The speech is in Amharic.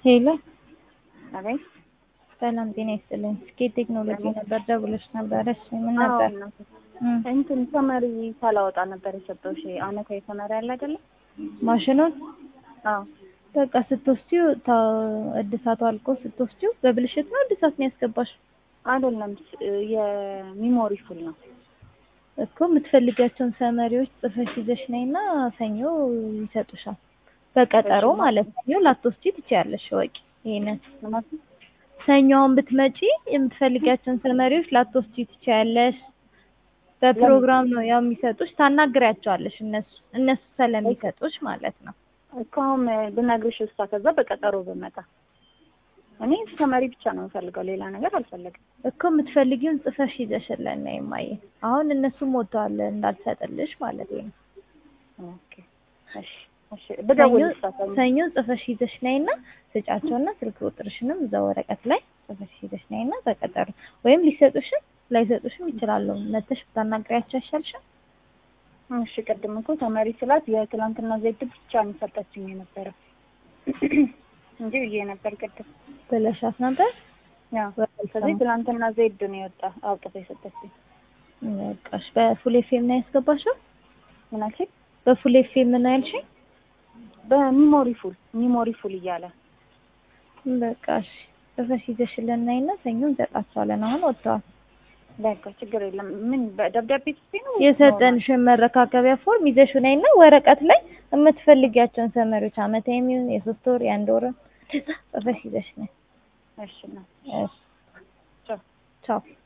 ሄሎ አቤት ሰላም ጤና ይስጥልኝ። ስኬት ቴክኖሎጂ ነበር ደውለሽ ነበረ። እሺ ምን አዎ ነበር? እናቴ። እም፣ እንትን ሰመሪ ሳላወጣ ነበር የሰጠሁሽ አመታዊ ሰመሪ አለ አይደለ? ማሽኑን አዎ በቃ ስትወስጂው ታ- እድሳቱ አልቆ ስትወስጂው በብልሽት ነው እድሳት ነው ያስገባሽ አይደለም ስ- የሚሞሪ ፉል ነው። እኮ የምትፈልጊያቸውን ሰመሪዎች ጽፈሽ ይዘሽ ነይና ሰኞ ይሰጡሻል። በቀጠሮ እሺ። ማለት ሰኞ ላትወስጂ ትችያለሽ። ወቂ ይሄንን ማለት ሰኞውን ብትመጪ የምትፈልጊያቸውን ሰመሪዎች ላትወስጂ ትችያለሽ። በፕሮግራም ነው ያው የሚሰጡሽ። ታናግሪያቸዋለሽ እነሱ እነሱ ስለሚሰጡሽ ማለት ነው። እስካሁን ብነግርሽ እሷ ከዛ በቀጠሮ በመጣ እኔ ሰመሪ ብቻ ነው የምፈልገው፣ ሌላ ነገር አልፈለግም። እኮ የምትፈልጊውን ጽፈሽ ይዘሽልን ነው የማየ። አሁን እነሱም ወጥተዋል እንዳልሰጥልሽ ማለት ነው። ኦኬ እሺ እሺ። ብደውልልሽ ሰኞ ሰኞ ጽፈሽ ይዘሽ ነይና ስጫቸውና ስልክ ቁጥርሽንም እዛ ወረቀት ላይ ጽፈሽ ይዘሽ ነይና በቀጠሮ ወይም ሊሰጡሽም ላይሰጡሽም ይችላሉ። መተሽ ብታናግሪያቸው አይሻልሽም? እሺ ቅድም እኮ ተመሪ ስላት የትላንትና ዘይት ብቻ ነው የሰጠችኝ የነበረ እንጂ ብዬ ነበር ቅድም። ብለሻት ነበር። ያው ከዚህ ትላንትና ዘይድ ነው የወጣ አውጥቶ የሰጠችኝ። በቃሽ። በፉል ኤፍኤም ነው ያስገባሽው? ምን አልሽኝ? በፉል ኤፍኤም ነው ያልሽኝ? በሚሞሪ ፉል ሚሞሪ ፉል እያለ በቃሽ። ጽፈሽ ይዘሽልን ነይና ሰኞ እንሰጣቸዋለን። አሁን ወጥተዋል። በቃ ችግር የለም። ምን በደብዳቤ ጽፌ ነው የሰጠንሽን መረካከቢያ ፎርም ይዘሽ ነይና ወረቀት ላይ የምትፈልጊያቸውን ሰመሪዎች አመታዊ የሚሆን የሶስት ወር የአንድ ወር ጽፈሽ ይዘሽ ነይ። እሺ ነው እሺ ቻው።